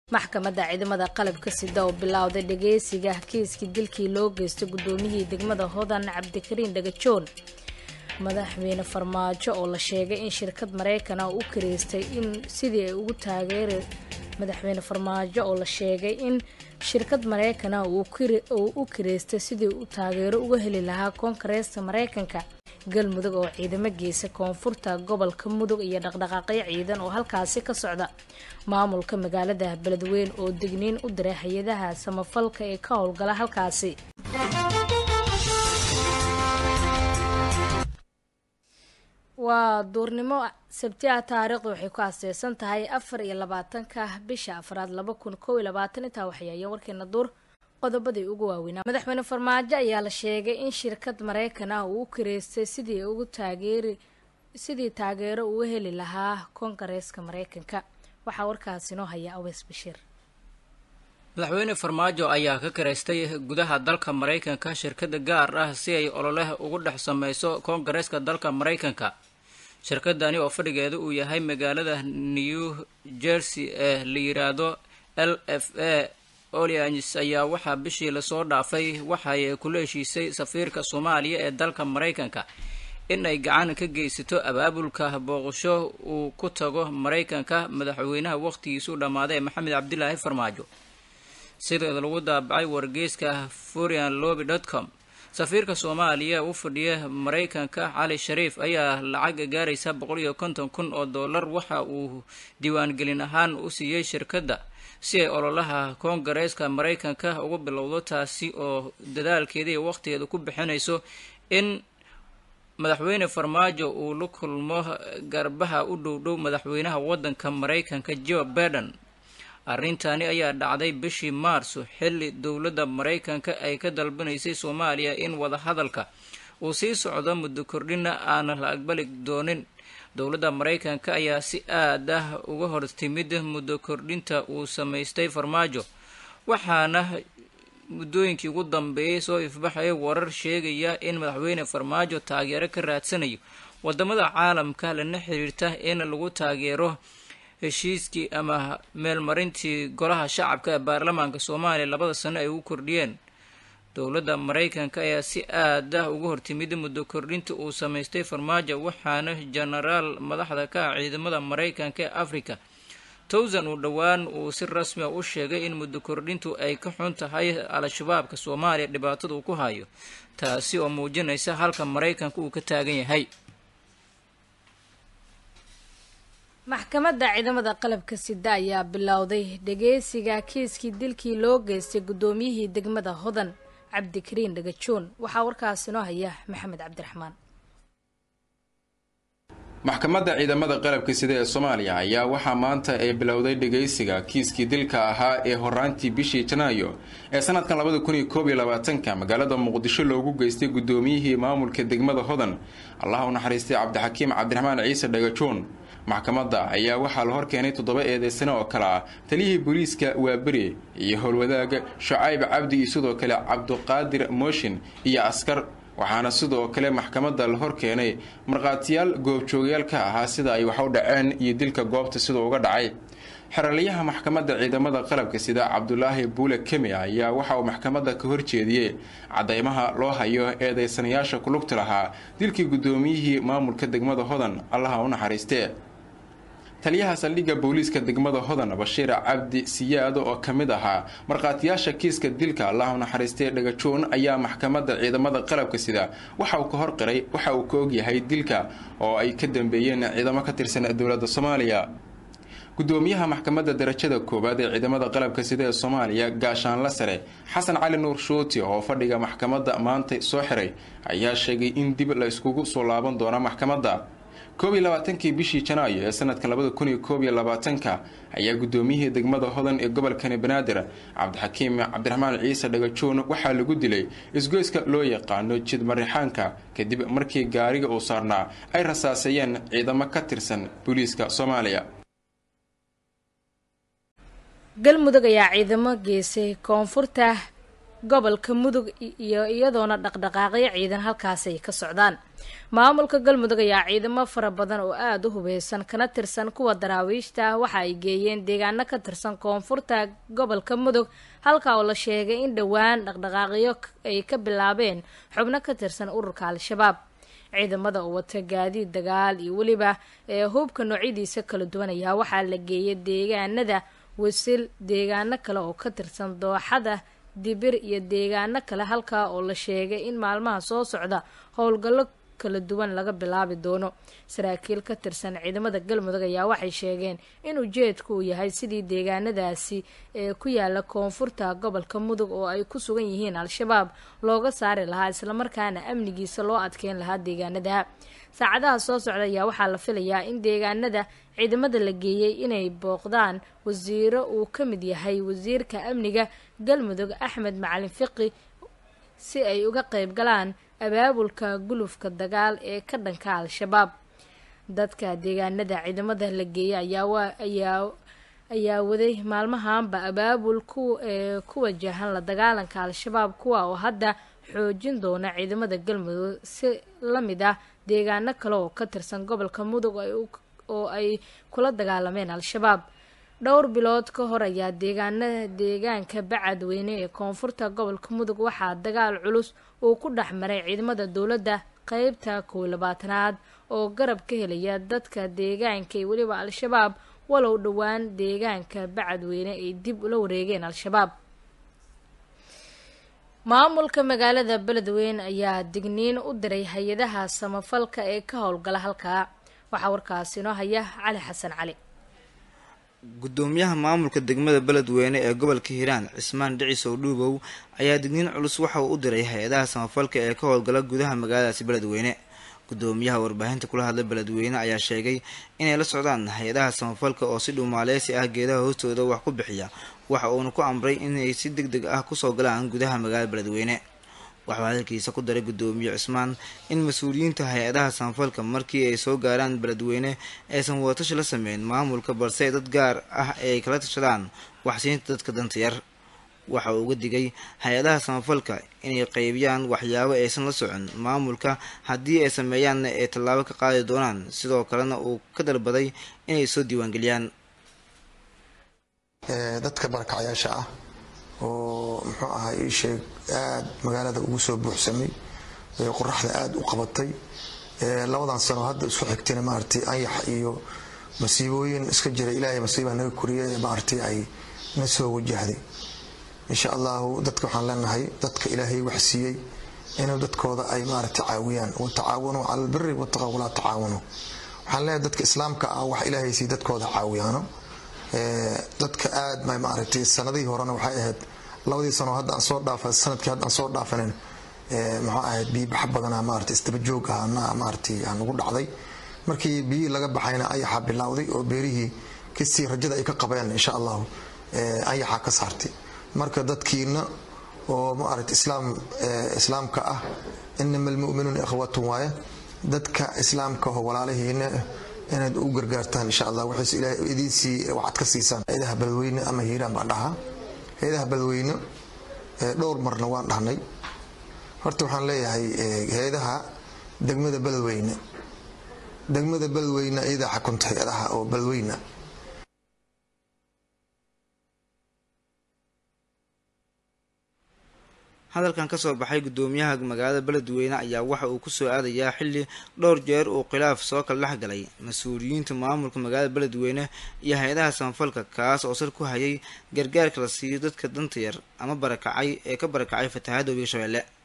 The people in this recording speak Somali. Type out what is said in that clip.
maxkamadda ciidamada qalabka sida oo bilowday dhageysiga kiiskii dilkii loo geystay guddoomiyihii degmada hodan cabdikariin dhagajoon madaxweyne farmaajo oo la sheegay in shirkad mareykan ah u kireystay in sidii ay ugu taageera madaxweyne farmaajo oo la sheegay in shirkad mareykan ah uu u kireystay sidii u taageero uga heli lahaa koongareesta mareykanka galmudug oo ciidamo geysa koonfurta gobolka mudug iyo dhaqdhaqaaqyo ciidan oo halkaasi ka socda maamulka magaalada beledweyn oo digniin u diray hay-adaha samafalka ee ka howlgala halkaasi waa duurnimo sabti ah taariikhdu waxay ku aaseysan tahay afar iyo labaatanka bisha afraad laba kun kow iyo labaatan intaa waxyaayeen warkeena duur qodobadii ugu waaweynaa madaxweyne farmaajo ayaa la sheegay in shirkad mareykan ah uu u kireystay sidii ugu taageeri sidii taageero uga heli lahaa koongareeska mareykanka waxaa warkaasi noo haya aweys bashiir madaxweyne farmaajo ayaa ka karaystay gudaha dalka maraykanka shirkada gaar ah si ay ololeh ugu dhex sameyso koongareeska dalka maraykanka shirkadani oo fadhigeeda uu yahay magaalada new jersey ee la yiraahdo l f a olians ayaa waxaa bishii lasoo dhaafay waxay kula heshiisay safiirka soomaaliya ee dalka maraykanka in ay gacan ka geysato abaabulka booqasho uu ku tago maraykanka madaxweynaha waqtigiisu dhammaaday maxamed cabdilaahi farmaajo sideeda lagu daabacay wargeyska furian lobby dot com safiirka soomaaliya u fadhiya maraykanka cali shariif ayaa lacag gaaraysa boqol iyo konton kun oo dollar waxa uu diiwaangelin ahaan u siiyey shirkadda si ay ololaha koongareeska maraykanka ugu bilowdo taasi oo dadaalkeeda iyo waqtigeeda ku bixinayso in madaxweyne farmaajo uu la kulmo garbaha u dhowdhow madaxweynaha waddanka maraykanka joe biden arrintani ayaa dhacday bishii maarso xilli dowladda maraykanka ay ka dalbanaysay soomaaliya in wadahadalka uu sii socdo muddo kordhina aana la aqbali doonin dowladda maraykanka ayaa si aad ah uga hor timid muddo kordhinta uu samaystay farmaajo waxaana muddooyinkii ugu dambeeyay soo ifbaxaya warar sheegaya in madaxweyne farmaajo taageero ka raadsanayo wadamada caalamka lana xiriirta in lagu taageero heshiiskii ama meelmarintii golaha shacabka ee baarlamaanka soomaaliya labada sano ay ugu kordhiyeen dowladda maraykanka ayaa si aad ah uga hortimid muddo kordhinta uu samaystay farmaajo waxaana jenaraal madaxda ka ah ciidamada maraykanka ee africa towsan uu dhowaan uu si rasmi a u sheegay in muddo kordhintu ay ka xun tahay al-shabaabka soomaaliya dhibaatada uu ku hayo taasi oo muujinaysa halka maraykanka uu ka taagan yahay maxkamadda ciidamada qalabka sida ayaa bilowday dhageysiga kiiskii dilkii loo geystay guddoomiyihii degmada hodan cabdikariin dhagajoon waxaa warkaasi noo haya maxamed cabdiraxmaan maxkamadda ciidamada qalabka sida ee soomaaliya ayaa waxaa maanta ay bilowday dhageysiga kiiskii dilka ahaa ee horaantii bishii janaayo ee sanadkan labada kun iyo koob iyo labaatanka magaalada muqdisho loogu geystay guddoomiyihii maamulka degmada hodan allah u naxariistay cabdixakiim cabdiraxmaan ciise dhagajoon maxkamadda ayaa waxaa la horkeenay toddoba eedeysane oo kale ah taliyihii booliiska waaberi iyo howlwadaaga shucayb cabdi iyo sidoo kale cabduqaadir mooshin iyo askar waxaana sidoo kale maxkamadda la hor keenay markhaatiyaal goobjoogayaal ka ahaa sida ay wax u dhaceen iyo dilka goobta siduu uga dhacay xeraliyaha maxkamadda ciidamada qalabka sida cabdulaahi buule kemi ayaa waxa uu maxkamadda ka horjeediyey cadeymaha loo hayo eedeysanayaasha kulugta lahaa dilkii guddoomiyihii maamulka degmada hodan allaha u naxariistee taliyaha saldhigga booliiska degmada hodan bashiir cabdi siyaado oo ka mid ahaa markhaatiyaasha kiiska dilka allah u naxariistay dhagajoon ayaa maxkamadda ciidamada qalabka sida waxa uu ka hor qiray waxa uu ka ogyahay dilka oo ay ka dambeeyeen ciidamo ka tirsan dowladda soomaaliya gudoomiyaha maxkamadda darajada koowaad ee ciidamada qalabka sida ee soomaaliya gaashaanla sare xasan cali nuur shuuti oo fadhiga maxkamadda maanta soo xiray ayaa sheegay in dib la iskugu soo laaban doono maxkamadda koob iyo labaatankii bishii janaayo ee sanadka labada kun iyo koob iyo labaatanka ayaa gudoomiyihii degmada hodan ee gobolkani banaadir cabdixakiim cabdiraxmaan ciise dhagajoon waxaa lagu dilay isgoyska loo yaqaano jid marixaanka kadib markii gaariga uu saarnaa ay rasaaseeyeen ciidamo ka tirsan booliiska soomaaliya galmudug ayaa ciidamo geysay koonfurta gobolka mudug iyo iyadoona dhaqdhaqaaqyo ciidan halkaasi ay ka socdaan maamulka galmudug ayaa ciidamo fara badan oo aada u hubeysan kana tirsan kuwa daraawiishta ah waxa ay geeyeen deegaano ka tirsan koonfurta gobolka mudug halka oo la sheegay in dhowaan dhaqdhaqaaqyo ay ka bilaabeen xubno ka tirsan ururka al-shabaab ciidamada oo wata gaadiid dagaal iyo weliba ee hubka noocyadiisa kala duwan ayaa waxaa la geeyay deegaanada wasil deegaano kale oo ka tirsan dooxada dibir iyo deegaano kale halkaa oo la sheegay in maalmaha soo socda howlgallo kala duwan laga bilaabi doono saraakiil ka tirsan ciidamada galmudug ayaa waxay sheegeen in ujeedku uu yahay sidii deegaanadaasi ee ku yaala koonfurta gobolka mudug oo ay ku sugan yihiin al-shabaab looga saari lahaa islamarkaana amnigiisa loo adkeyn lahaa deegaanada saacadaha soo socda ayaa waxaa la filayaa in deegaanada ciidamada la geeyey inay booqdaan wasiiro uu ka mid yahay wasiirka amniga galmudug axmed macalin fiqi si ay uga qeyb galaan abaabulka gulufka dagaal ee ka dhanka al-shabaab dadka deegaanada ciidamada la geeyay ayaa ayaa ayaa waday maalmahanba abaabul ku ee ku wajahan la dagaalanka al-shabaab kuwa oo hadda xoojin doona ciidamada galmudug si la mid ah deegaano kale oo ka tirsan gobolka mudug oo ay kula dagaalameen al-shabaab dhowr bilood ka hor ayaa deegaanada deegaanka bacadweyne ee koonfurta gobolka mudug waxaa dagaal culus uu ku dhex maray ciidamada dowladda qeybta kow labaatanaad oo garab ka helaya dadka deegaanka iyo weliba al-shabaab walow dhowaan deegaanka bacadweyne ay dib ula wareegeen al-shabaab maamulka magaalada beledweyne ayaa digniin u diray hay-adaha samafalka ee ka howlgala halkaa waxaa warkaasi inoo haya cali xasan cali gudoomiyaha maamulka degmada beledweyne ee gobolka hiiraan cismaan dhicisow dhuubow ayaa digniin culus waxa uu u diray hay-adaha samafalka ee ka howlgala gudaha magaaladaasi beledweyne gudoomiyaha warbaahinta kula hadla beledweyne ayaa sheegay inay la socdaan hay-adaha samafalka oo si dhuumaaleysi ah geedaha hoostooda wax ku bixiya waxa uuna ku amray inay si deg deg ah kusoo galaan gudaha magaalada beledweyne waxuu hadalkiisa ku daray gudoomiye cismaan in mas-uuliyiinta hay-adaha samafalka markii ay soo gaaraan beledweyne aysan wadatashi la sameyn maamulka balse dad gaar ah ay kala tashadaan waxsiinta dadka danta yar waxa uu uga digay hay-adaha samafalka inay qeybiyaan waxyaabo aysan la socon maamulka haddii ay sameeyaanna ay tallaabo ka qaadi doonaan sidoo kalena uu ka dalbaday inay soo diiwaangeliyaan dadka barakacyaasha ah oo muxuu ahaa ii sheeg aad magaalada ugu soo buuxsamay qoraxda aada u qabatay labadan sano hadda isku xigtayna maaragtay anyax iyo masiibooyin iska jira ilaahay masiibaa naga koriyay maaragtay ay na soo wajahday insha allahu dadka waxaan leenahay dadka ilaahay wax siiyey inuu dadkooda ay maaragtay caawiyaan watacaawanuu cala albiri wataqa walaa tacaawanuu waxaan leenahay dadka islaamka ah wax ilaahay siiy dadkooda caawiyaano dadka aad ma maaragtay sanadihii horena waxay ahayd labadii sano hadda aan soo dhaafa sanadkii hadda aan soo dhaafanin muxuu ahayd biibaxa badanaa maaragtay istaba joog ahana maaragtay aan ugu dhacday markii biyihii laga baxayna ayaxaa bilowday oo beerihii kasii rajada ay ka qabeen insha allahu ayaxaa ka saartay marka dadkiina oo maaragtay islaam islaamka ah inama almu'minuuna ikhwatun waaye dadka islaamka oo walaalahiina inaad u gargaartaan insha allah waxayse ilaahay idiinsii waxaad ka siisaan hay-adaha beledweyne ama hiiraan baan dhahaa hay-adaha beledweyne dhowr marna waan dhahnay horta waxaan leeyahay hay-adaha degmada beledweyne degmada beledweyne iyadaa xakunta hay-adaha oo beledweyne hadalkan kasoo baxay gudoomiyaha magaalada beledweyne ayaa waxa uu kusoo aadayaa xilli dhowr jeer uu khilaaf soo kala dhex galay mas-uuliyiinta maamulka magaalada beledweyne iyo hay-adaha samafalka kaas oo sar ku hayay gargaarka la siiyo dadka danta yar ama barakacay ee ka barakacay fatahaadda webiga shabeelle